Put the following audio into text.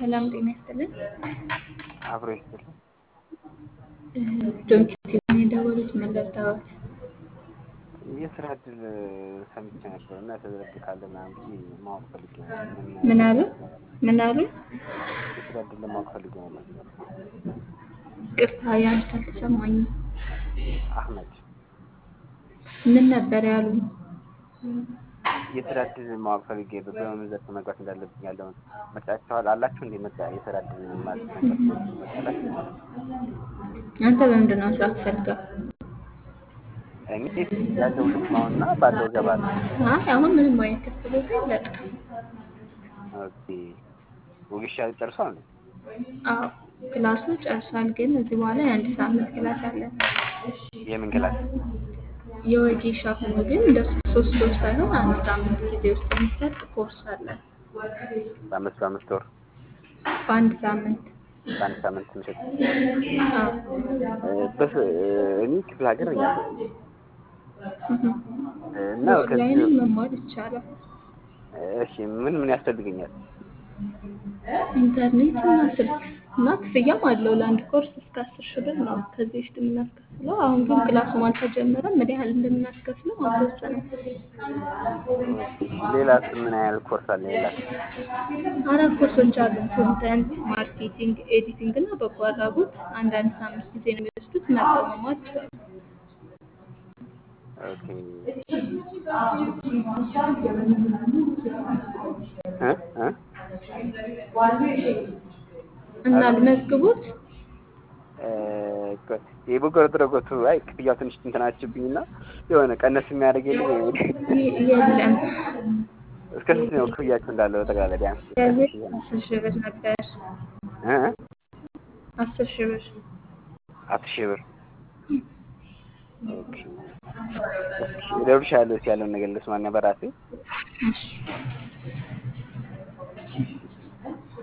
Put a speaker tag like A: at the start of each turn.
A: ሰላም ጤና ይስጥልን።
B: አብሮ ይስጥልን።
A: ዶንኪቲቭን የደወሉት ምን ልርዳዎት?
B: የስራ እድል ሰምቼ ነበር እና የስራ እድል ካለ ምናምን ብዬ ማወቅ ፈልጌ ነበር።
A: ምን አሉ? ምን አሉ?
B: የስራ እድል ለማወቅ ፈልጌ ነበር።
A: ቅርታ ያንተ አልተሰማኝም።
B: አህመድ
A: ምን ነበር ያሉ?
B: የስራ እድል ማወቅ ፈልጌ በምን ዘርፍ መግባት እንዳለብኝ ያለውን መርጫችኋል አላችሁ እንዴ? መርጫ የስራ እድል ማለት ነገር መርጫላችሁ?
A: አንተ በምንድን ነው መስራት ፈልገው?
B: እኔ ያለው ልስማውና ባለው እገባለሁ።
A: አይ አሁን ምንም አይነት ክፍት ቦታ የለቅም።
B: ኦኬ ወጌሻ ጨርሷል እንዴ?
A: አዎ ክላሱ ጨርሷል፣ ግን እዚህ በኋላ የአንድ ሳምንት ክላስ አለን።
B: የምን ክላስ?
A: የወጌሻ ሆኖ ግን እንደሱ ሶስት ወር ሳይሆን አንድ ሳምንት ጊዜ ውስጥ የሚሰጥ ኮርስ አለ።
B: በአምስት በአምስት ወር
A: በአንድ ሳምንት
B: በአንድ ሳምንት ምሽት
A: አዎ።
B: በስ እኔ ክፍለ ሀገር ነኝ ያለሁት እና ከዚህ
A: በኦንላይንም መማር ይቻላል።
B: እሺ ምን ምን ያስፈልገኛል?
A: ኢንተርኔት እና ስልክ እና ክፍያም አለው። ለአንድ ኮርስ እስከ አስር ሺህ ብር ነው ከዚህ በፊት የምናስከፍለው። አሁን ግን ክላሱም አልተጀመረም። ምን ያህል እንደምናስከፍለው አልተወሰነም።
B: ሌላስ ምን ያህል ኮርስ አለ? ሌላ
A: አራት ኮርሶች አሉ። ኮንተንት ማርኬቲንግ፣ ኤዲቲንግ እና በጎ አድራጎት። አንዳንድ ሳምንት ጊዜ ነው የሚወስዱት። መርጠው መማር ይችላሉ።
B: ኦኬ እ እ
A: እና ልመዝግቦት
B: የበጎ አድራጎቱ አይ ክፍያው ትንሽ እንትናችብኝና የሆነ ቀነስ የሚያደርግ የለም
A: ይ- የለም።
B: እስከ ስንት ነው ክፍያችሁ እንዳለው ጠቅላላ ቢያንስ
A: ከዚህ አስር ሺህ ብር ነበር።
B: እ እ
A: አስር ሺህ ብር
B: አስር ሺህ ብር ኦኬ እስኪ እደውልልሻለሁ እስኪ ያለውን ነገር ልስማና በራሴ
A: እሺ